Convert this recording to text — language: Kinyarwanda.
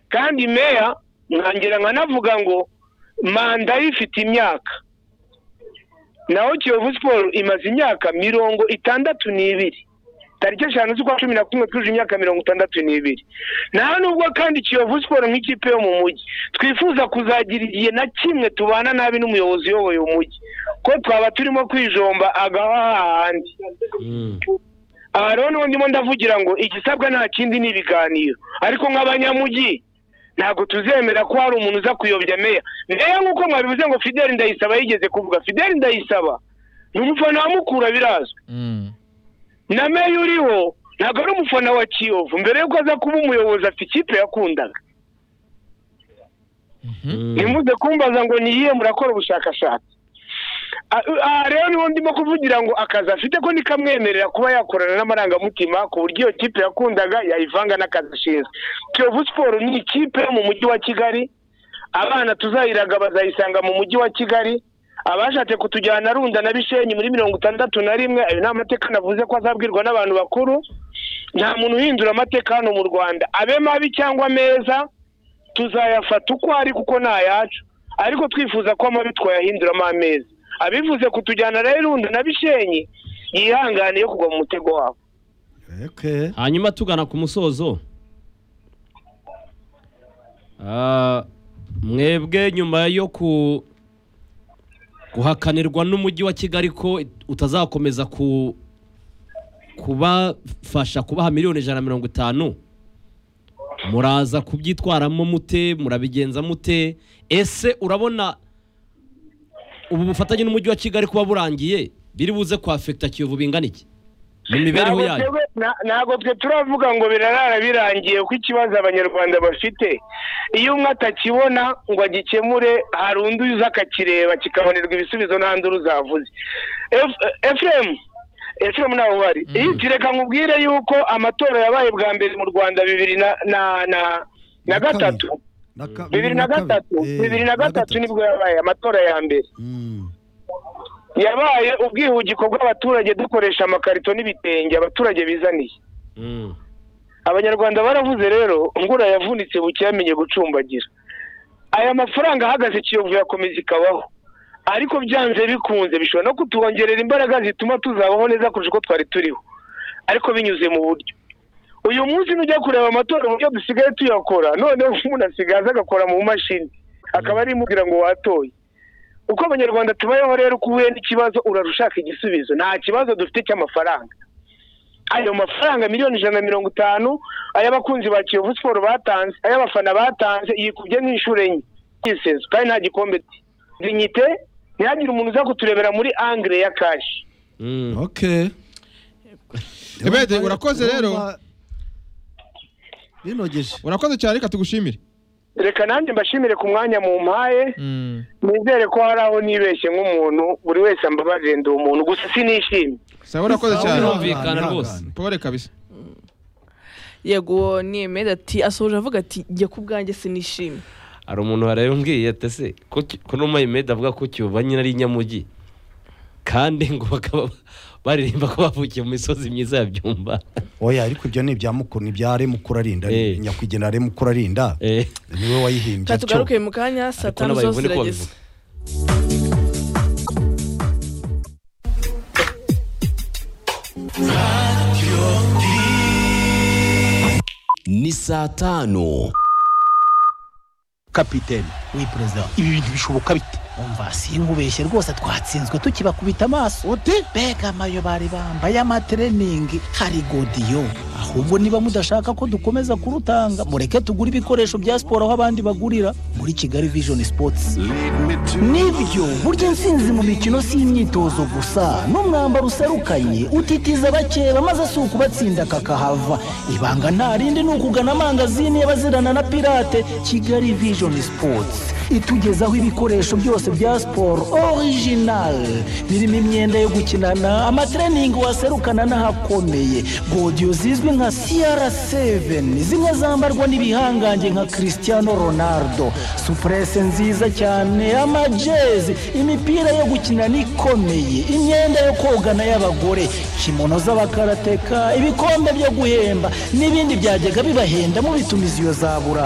kandi meya nkangira nkanavuga ngo manda ifite imyaka naho kiyovu siporo imaze imyaka mirongo itandatu n'ibiri tariki eshanu z'ukwa cumi na kumwe twuje imyaka mirongo itandatu n'ibiri nta nubwo kandi kiyovu siporo nk'ikipe yo mu mujyi twifuza kuzagira igihe na kimwe tubana nabi n'umuyobozi uyoboye umujyi ko twaba turimo kwijomba agaha hahandi aha rero niho ndimo ndavugira ngo igisabwa nta kindi ni ibiganiro ariko nk'abanyamujyi ntabwo tuzemera ko hari umuntu uza kuyobya meya meya nk'uko mwabivuze ngo fideli ndayisaba yigeze kuvuga fideli ndayisaba ni umufana wa mukura birazwi na meya uriho ntabwo ari umufana wa kiyovu mbere y'uko aza kuba umuyobozi afite ikipe yakundaga ntimuze kumbaza ngo niyihe murakora ubushakashatsi aha rero niho ndimo kuvugira ngo akazi afite ko nikamwemerera kuba yakorana n'amarangamutima ku buryo iyo kipe yakundaga yayivanga n'akazi ashinzwe kiyovu siporo ni ikipe yo mu mujyi wa kigali abana tuzayiraga bazayisanga mu mujyi wa kigali abashatse kutujyana runda na bishenyi muri mirongo itandatu na rimwe ayo ni amateka navuze ko azabwirwa n'abantu bakuru nta muntu uhindura amateka hano mu rwanda abe mabi cyangwa meza tuzayafata uko ari kuko ni ayacu ariko twifuza ko amabi twayahinduramo ameza abivuze kutujyana rero irundi na bishenyi yihangane yo kugwa mu mutego wabo hanyuma tugana ku musozo Ah, mwebwe nyuma yo ku guhakanirwa n'umujyi wa kigali ko utazakomeza ku kubafasha kubaha miliyoni ijana na mirongo itanu muraza kubyitwaramo mute murabigenza mute ese urabona ubu bufatanye n'umujyi wa kigali kuba burangiye biri buze kwafekita kiyovu bingana iki mu mibereho Ntabwo yayo twebwe- na- ntabwo twe turavuga ngo birarara birangiye ko ikibazo abanyarwanda bafite iyo umwe atakibona ngo agikemure hari undi uza akakireba kikabonerwa ibisubizo nta nduru zavuze efuremu efuremu ntawe uhari iyi reka nkubwire yuko amatora yabaye bwa mbere mu rwanda bibiri na na na na gatatu bibiri na gatatu bibiri na gatatu nibwo yabaye amatora ya mbere yabaye ubwihugiko bw'abaturage dukoresha amakarito n'ibitenge abaturage bizaniye Mm. abanyarwanda baravuze rero ngura yavunitse buke yamenye gucumbagira aya mafaranga ahagaze kiyovu yakomeza ikabaho ariko byanze bikunze bishobora no kutwongerera imbaraga zituma tuzabaho neza kurusha uko twari turiho ariko binyuze mu buryo uyu munsi nujya kureba amatora uburyo dusigaye tuyakora noneho umuntu asigaye aza agakora mu mashini akaba ari imubwira ngo watoye uko abanyarwanda tubayeho rero uko uhuye n'ikibazo urarushaka igisubizo nta kibazo dufite cy'amafaranga ayo mafaranga miliyoni ijana na mirongo itanu ay'abakunzi ba kiyovu siporo batanze ay'abafana batanze yikubye nk'inshuro enye yisenze kandi nta gikombe dinyite ntihagire umuntu uza kuturebera muri angire ya kashi Mm. Ebede, urakoze rero. binogeje urakoze cyane reka tugushimire reka nanjye mbashimire ku mwanya mumpaye nizere ko hari aho nibeshye nk'umuntu buri wese ambabarire ndi umuntu gusa sinishimye sawa urakoze cyane birumvikana rwose pore kabisa yego ni emeda ati asoje avuga ati jya ku bwanjye sinishimye hari umuntu wareba umbwiye ati ese ko ki- ko no mayimedi avuga ko kiyovu nyine ari inyamujyi kandi ngo bakaba baririmba ko bavukiye mu misozi myiza ya byumba oya ariko ibyo ni ibya mukuru ni ibya remukuru arinda Eh. nyakwigendera remukuru arinda Eh, niwe wayihimbye reka atyo. tugaruke mu kanya saa ariko tanu zo n'abayivune ko zirageze babivuga ni saa tanu kapitene we perezida ibi bintu bishoboka bite umva sinkubeshye rwose twatsinzwe tukibakubita amaso uti mbega amayo bari bambaye amatreningi hari godiyo ahubwo niba mudashaka ko dukomeza kurutanga mureke tugure ibikoresho bya siporo aho abandi bagurira muri kigali vision sports nibyo burya intsinzi mu mikino si imyitozo gusa n'umwambaro userukanye utitiza abakeba maze si ukubatsinda kakahava ibanga nta rindi ni ukugana amangazini y'abazirana na pirate kigali vision sports itugezaho ibikoresho byose bya siporo original birimo imyenda yo gukinana amatreningi waserukana n'ahakomeye godiyo zizwi nka cr7 zimwe zambarwa n'ibihangange nka cristiano ronaldo supurese nziza cyane amajezi imipira yo gukinana ikomeye imyenda yo kogana y'abagore kimono z'abakarateka ibikombe byo guhemba n'ibindi byajyaga bibahenda mubitumiza iyo za burayi